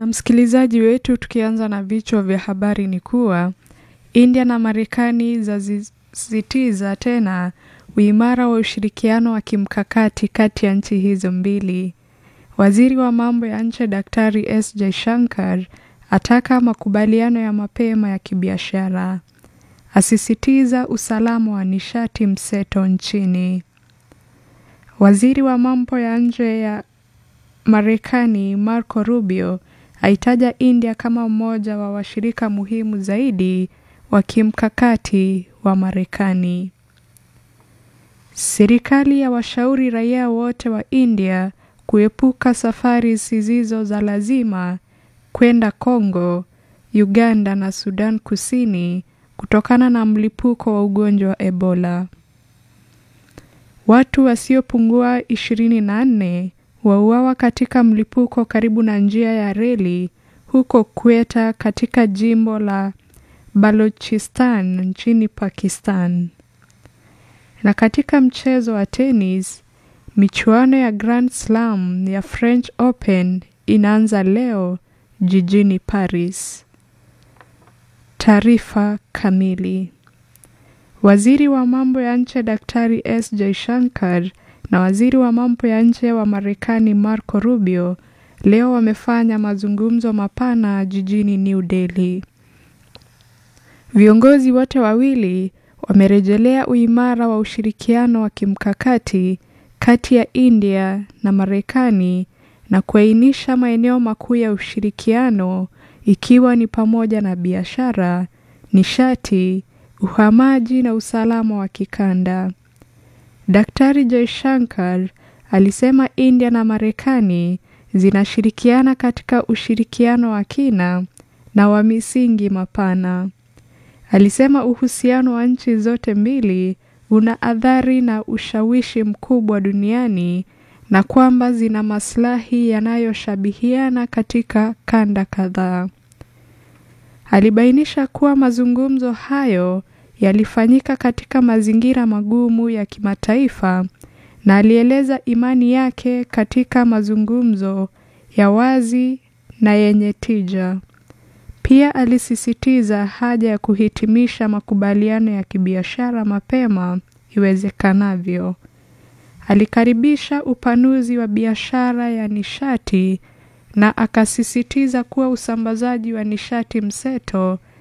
Na msikilizaji wetu, tukianza na vichwa vya habari ni kuwa India na Marekani zasisitiza tena uimara wa ushirikiano wa kimkakati kati ya nchi hizo mbili. Waziri wa mambo ya nje Daktari S Jaishankar ataka makubaliano ya mapema ya kibiashara, asisitiza usalama wa nishati mseto nchini. Waziri wa mambo ya nje ya Marekani Marco Rubio aitaja India kama mmoja wa washirika muhimu zaidi wa kimkakati wa Marekani. Serikali ya washauri raia wote wa India kuepuka safari zisizo za lazima kwenda Kongo, Uganda na Sudan Kusini kutokana na mlipuko wa ugonjwa wa Ebola. Watu wasiopungua 24 wauawa katika mlipuko karibu na njia ya reli huko Quetta katika jimbo la Balochistan nchini Pakistan. Na katika mchezo wa tenis, michuano ya Grand Slam ya French Open inaanza leo jijini Paris. Taarifa kamili. Waziri wa mambo ya nje Daktari S Jaishankar na waziri wa mambo ya nje wa Marekani Marco Rubio leo wamefanya mazungumzo mapana jijini New Delhi. Viongozi wote wawili wamerejelea uimara wa ushirikiano wa kimkakati kati ya India na Marekani na kuainisha maeneo makuu ya ushirikiano ikiwa ni pamoja na biashara, nishati, uhamaji na usalama wa kikanda. Daktari Jaishankar alisema India na Marekani zinashirikiana katika ushirikiano wa kina na wa misingi mapana. Alisema uhusiano wa nchi zote mbili una athari na ushawishi mkubwa duniani na kwamba zina maslahi yanayoshabihiana katika kanda kadhaa. Alibainisha kuwa mazungumzo hayo yalifanyika katika mazingira magumu ya kimataifa na alieleza imani yake katika mazungumzo ya wazi na yenye tija. Pia alisisitiza haja ya kuhitimisha makubaliano ya kibiashara mapema iwezekanavyo. Alikaribisha upanuzi wa biashara ya nishati na akasisitiza kuwa usambazaji wa nishati mseto